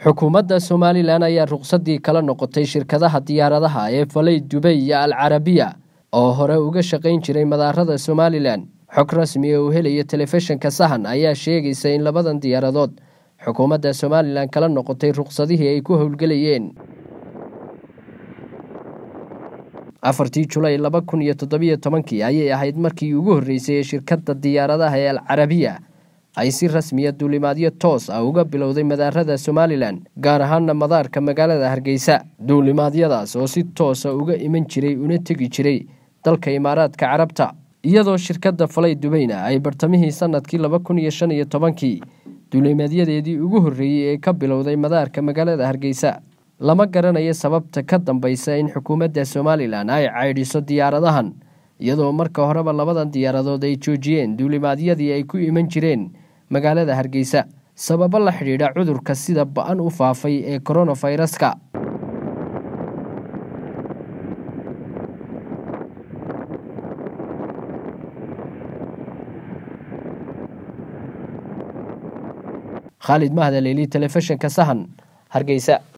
xukuumadda somalilan ayaa ruqsadii kala noqotay shirkadaha diyaaradaha ee falay dubay iyo al carabiya oo hore uga shaqayn jiray madaarada somalilan xog rasmi oo uu helaya telefishinka sahan ayaa sheegaysa in labadan diyaaradood xukuumadda somalilan kala noqotay ruqsadihii ay ku howlgelayeen afartii julay laba kun iyo toddobiyo tobankii ayay ahayd markii ugu horreysay ee shirkadda diyaaradaha ee al carabiya ay si rasmiya duulimaadyo toos ah uga bilowday madaarada somalilan gaar ahaana madaarka magaalada hargeysa duulimaadyadaas oo si toosa uga iman jiray una tegi jiray dalka imaaraadka carabta iyadoo shirkadda falay dubayna ay bartamihii sanadkii laba kun iyo shan iyo tobankii duulimaadyadeedii ugu horreeyey ee ka bilowday madaarka magaalada hargeysa lama garanayo sababta ka dambaysa in xukuumadda somalilan ay caydhiso diyaaradahan iyadoo marka horeba labadan diyaaradood ay joojiyeen duulimaadyadii ay ku iman jireen magaalada hargeysa sababo la xidhiidha cudurka sida ba-an u faafay ee koronaviruska khaalid mahda leeli telefishinka sahan hargeysa